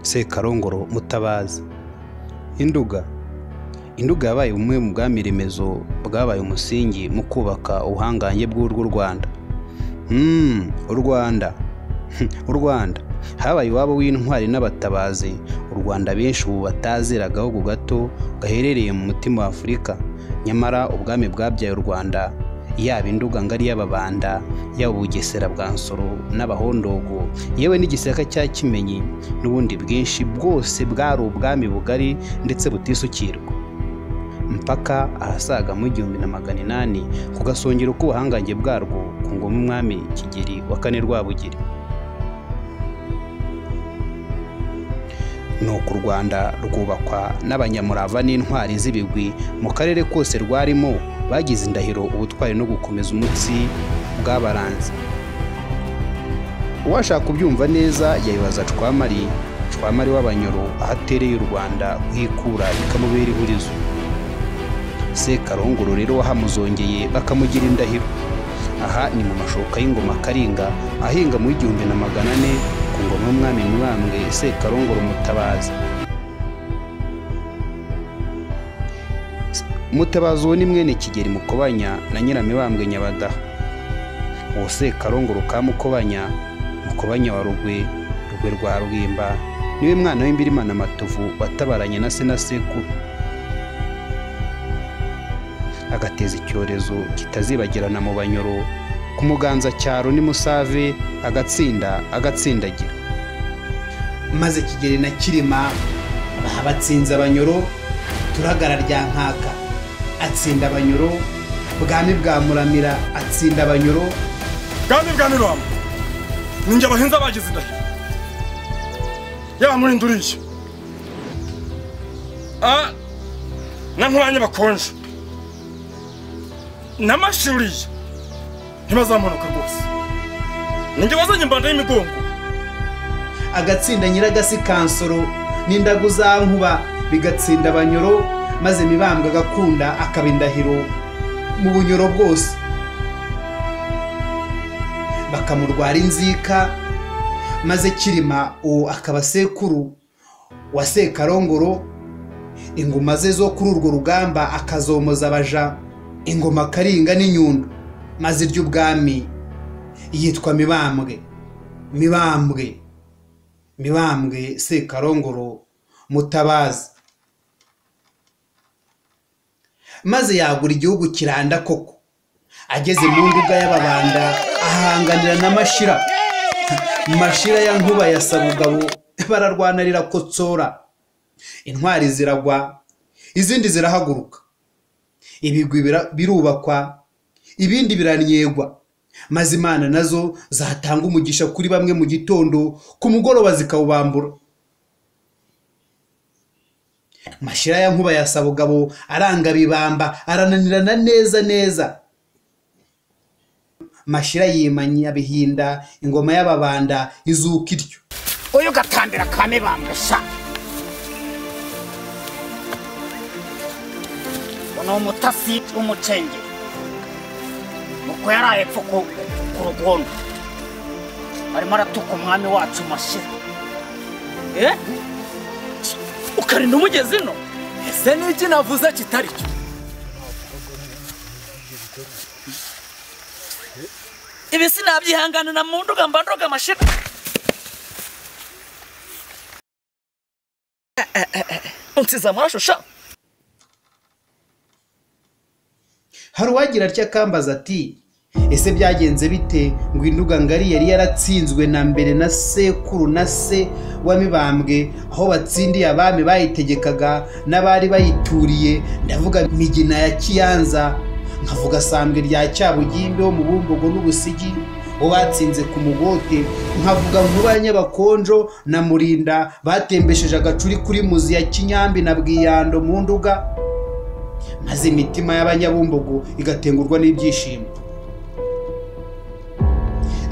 sekarongoro mutabazi induga induga yabaye bumwe mu bwami remezo bwabaye umusingi mu kubaka ubuhangange bw'urw'u rwanda u rwanda u rwanda habaye iwabo w'intwari n'abatabazi u rwanda benshi ubu batazira agahugu gato gaherereye mu mutima wa afurika nyamara ubwami bwabyaye u rwanda yaba induga ngari y'ababanda yaba ubugesera bwa nsoro n'abahondogo yewe n'igisaka cya kimenyi n'ubundi bwinshi bwose bwari ubwami bugari ndetse butisukirwa mpaka ahasaga mu igihumbi na magana inani ku gasongero k'ubuhangange bwarwo ku ngoma umwami kigeri wa kane rwabugiri nuko u rwanda rwubakwa n'abanyamurava n'intwari z'ibigwi mu karere kose rwarimo bagize indahiro ubutwari no gukomeza umutsi bw'abaranzi uwashaka kubyumva neza yabibaza cwamari cwamari w'abanyoro aho atereye u rwanda kuhikura bikamubera ihurizo sekarongoro rero wahamuzongeye bakamugira indahiro aha ni mu mashoka y'ingoma karinga ahinga mu igihumbi na magana ane ku ngoma y'umwami mibambwe sekarongoro mutabazi mutabazi uwo ni mwene kigeri mukobanya na nyiramibambwe nyabadaha uwo sekarongoro ka mukobanya mukobanya wa rugwe rugwe rwa rwimba niwe mwana w'imbirimana matovu watabaranye na se na sekuru agateza icyorezo kitazibagirana mu banyoro ku muganza cyaro ni musave agatsinda agatsindagira maze kigeri na kirima baha batsinze abanyoro turagara rya nkaka atsinda abanyoro bwami bwa muramira atsinda abanyoro bwami bwa mirwamo ni njye abahinza bagize indahiro yaba muri nduriye Ah, na nkuranye bakonje n'amashuriye ntibazamunuka rwose ninjye wazanye imbanda y'imigongo agatsinda nyiragasi kansoro n'indagu za nkuba bigatsinda abanyoro maze mibambwe agakunda akaba indahiro mu bunyoro bwose bakamurwara inzika maze kirima uwo akaba sekuru wa sekarongoro ingoma ze zo kuri urwo rugamba akazomoza abaja ingoma karinga n'inyundo maze iry'ubwami yitwa mibambwe mibambwe mibambwe sekarongoro mutabazi maze yagura igihugu kiranda koko ageze mu mbuga y'ababanda ahanganira na mashira mashira ya nkuba ya sabugabo bararwana rirakotsora intwari ziragwa izindi zirahaguruka ibigwi bira- birubakwa ibindi biranyegwa maze imana nazo zatanga umugisha kuri bamwe mu gitondo ku mugoroba zikawubambura mashira ya nkuba ya sabugabo aranga bibamba arananirana neza neza mashira yimanya bihinda ingoma y'ababanda izuka iryo uyu gatambira ka mibambwe sha ni umutasi w'umucengeri uko yari ahepfo ku ku rugondo arimo aratuka umwami wacu mashira eh ukarinda umugezi no ese n'iki navuze kitari cyo ibi sinabyihanganira mu nduga mba nduga mashira unsize amaraso sha hari uwagira atya akambaza ati ese byagenze bite ngo induga ngari yari yaratsinzwe na mbere na sekuru na se wa mibambwe aho batsindiye abami bayitegekaga n'abari bayituriye ndavuga migina ya kiyanza nkavuga sambwe rya cyabugimbe wo mu bumbogo n'ubusigi uwo batsinze ku mugote nkavuga nkuba ya nyabakonjo na murinda batembesheje agacuri kuri muzi ya kinyambi na bwiyando mu nduga maze imitima y'abanyabumbogo igatengurwa n'ibyishimo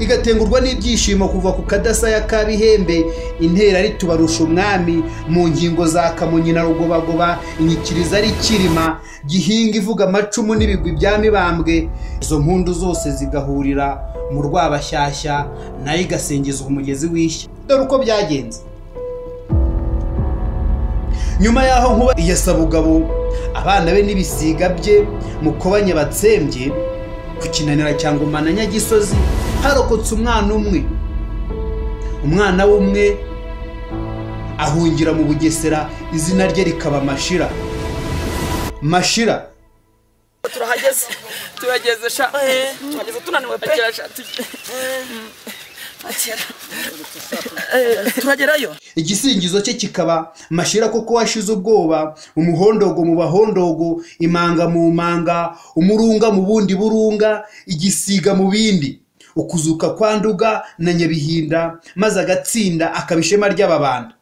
igatengurwa n'ibyishimo kuva ku kadasaya k'abihembe intera ritubarusha umwami mu ngingo za kamonyi na rugobagoba inyikiriza ari kirima gihinga ivuga amacumu n'ibigwi bya mibambwe izo mpundu zose zigahurira mu rwabashyashya nayo igasingiza umugezi w'ishya dore uko byagenze nyuma y'aho nkuba iya sabugabo abana be n'ibisiga bye mukobanye batsembye ku kinanira cyangwa umana nyagisozi harokotse umwana umwe umwana w'umwe ahungira mu bugesera izina rye rikaba mashira mashira turahageze turageze sha turageze tunaniwe pe Agera sha, tu- Eh, turagerayo igisingizo cye kikaba mashira kuko washize ubwoba umuhondogo mu bahondogo imanga mu manga umurunga mu bundi burunga igisiga mu bindi ukuzuka kwa nduga na nyabihinda maze agatsinda akaba ishema ry'ababanda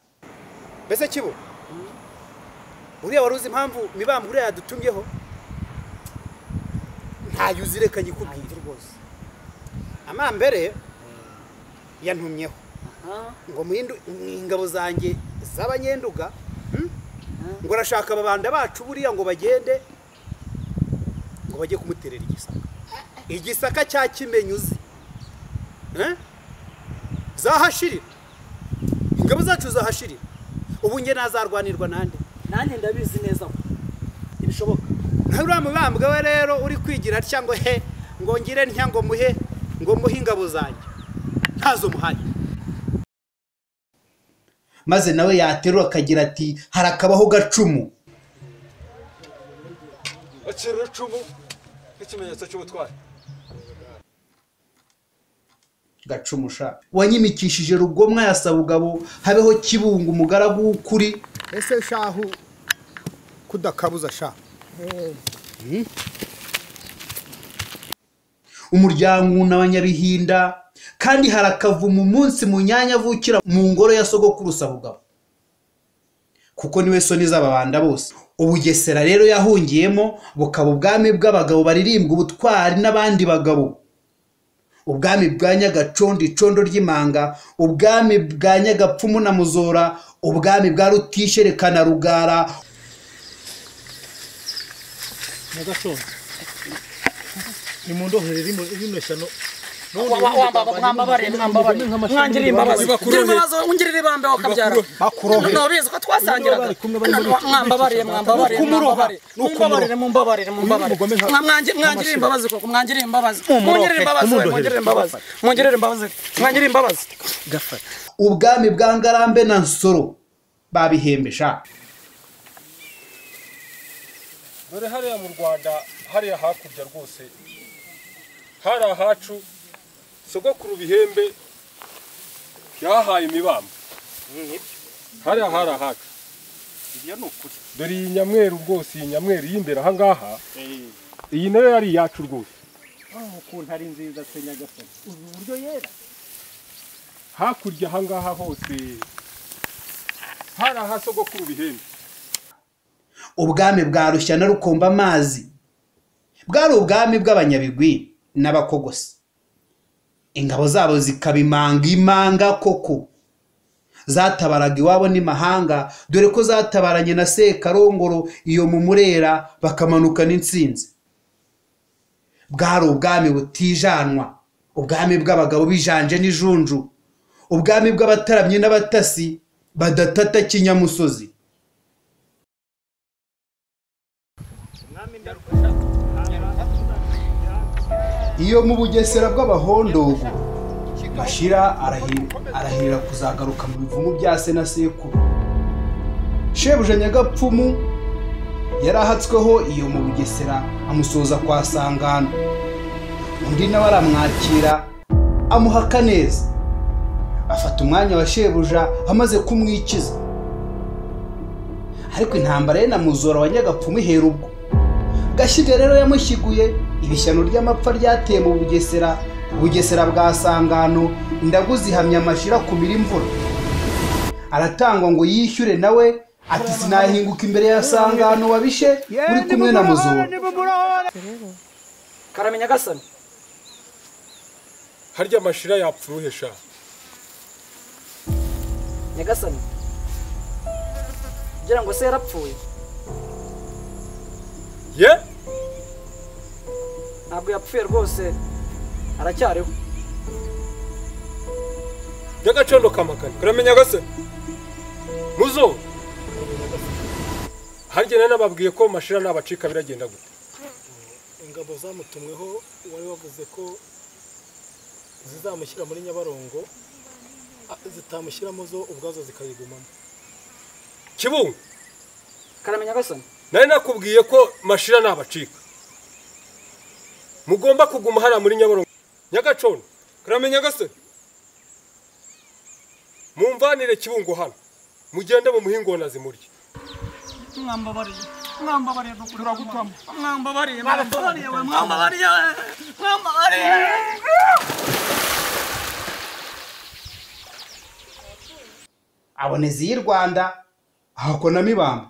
mbese kibo uriya wari uzi impamvu mibambwe uriya yadutumyeho ntayo uzi reka nyikubwire rwose amambere yantumyeho ngo muhindu- ingabo zanjye z'abanyenduga hmm? ngo arashaka ababanda bacu buriya ngo bagende ngo bajye kumuterera igisaka igisaka cya kimenyuzi Eh? zahashirira ingabo zacu zahashirira ubu njye nazarwanirwa nande nanjye ndabizi neza ko ibishoboka nawe uriya mubambwe we rero uri kwigira atya ngo he ngo ngire ntya ngo muhe ngo muhe ingabo zanjye ntazo muhanye maze nawe yaterura akagira ati harakabaho gacumu akira icumu nk'ikimenyetso cy'ubutwari gacumusha wanyimikishije rugomwa ya sabugabo habeho kibunga umugaragu w'ukuri ese shahu kudakabuza shahu umuryango n'abanyabihinda kandi harakavuma umunsi mu nyanya avukira mu ngoro ya sogokuru sabugabo kuko niwe soni z'ababanda bose ubugesera rero yahungiyemo bukaba ubwami bw'abagabo baririmbwa ubutwari n'abandi bagabo ubwami bwa nyagacondo icondo ry'imanga ubwami bwa nyagapfumu na muzora ubwami bwa rutishereka na rugara nyagacondo nimundorere rino rino shyano mwambabare mwambabare mwangiriye imbabazi Bibakurore. ngira imbabazi ungirira ibambe wakabyara none urabizi ko twasangiraga mwambabare mwambabare mwambabare mumbabarire mumbabarire mumbabarire umugome nka- mwangiriye mwangiriye imbabazi koko mwangiriye imbabazi mwongirire imbabazi we, mwongirire imbabazi mwongirire imbabazi mwangiriye imbabazi ubwami bwa ngarambe na nsoro babihembesha dore hariya mu rwanda hariya hakurya rwose hari ahacu sogokuru bihembe yahaye imibamba hariya hari ahacu dore iyi nyamweru rwose iyi nyamweru y'imbere ahangaha iyi nayo yari iyacu rwose ukuntu ari nziza se nyagasani ubu buryo yera hakurya ahangaha hose hari aha sogokuru bihembe ubwami bwa rushyana rukomba amazi bwari ubwami bw'abanyabigwi n'abakogosi ingabo zabo zikaba imanga imanga koko zatabaraga iwabo n'imahanga dore ko zatabaranye na sekarongoro iyo mu murera bakamanuka n'intsinzi bwari ubwami butijanwa ubwami bw'abagabo bijanje n'ijunju ubwami bw'abataramyi n'abatasi badatata kinyamusozi iyo mu bugesera bw'abahondogo mashira arahi- arahirira kuzagaruka mu bivumu bya se na sekuru shebuja nyagapfumu yarahatsweho iyo mu bugesera amusoza kwa sangano undi nawe aramwakira amuhaka neza afata umwanya wa shebuja amaze kumwikiza ariko intambara ye na muzora wa nyagapfumu ihera ubwo gashiga rero yamushyiguye ibishyano ry'amapfa ryateye mu bugesera bugesera bwa sangano indagu zihamya amashira kumira imvura aratangwa ngo yishyure nawe ati sinahinguka imbere ya sangano wabishe uri kumwe na muzora karamenya gasani harya amashira yapfa uruhe sha nyagasani kugira ngo se yarapfuye ye ntabwo yapfuye rwose aracyariho nyagacondo kamakani uramenya gase muzo harya nari nababwiye ko mashira nabacika biragenda gute ingabo zamutumweho wari wavuze ko zizamushyira muri nyabarongo a- zitamushyiramo zo ubwazo zikayigumamo kibungo karamenya gasani nari nakubwiye ko mashira nabacika mugomba kuguma hariya muri nyabarongo nyagacondo karamenya gasore mumvanire kibungo hano mugende mu muhingona zimurye mwambabariye mwambabariye turagutamo mwambabariye mwambabariye we, mwambabariye mwambabariye aboneza iy'i rwanda ahakona mibambwe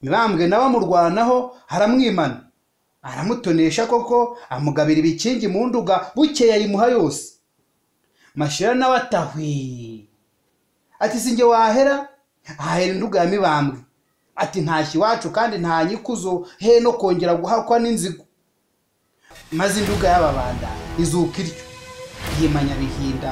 mibambwe nawe amurwanaho haramwimana aramutonesha koko amugabira ibikingi mu nduga bukeye ayimuha yose mashira nawe atahwi ati sinjye wahera ahahera induga ya mibambwe ati ntashya iwacu kandi nta nyikuzo he no kongera guhakwa n'inzigo maze induga y'ababanda izuka iryo yimanya bihinda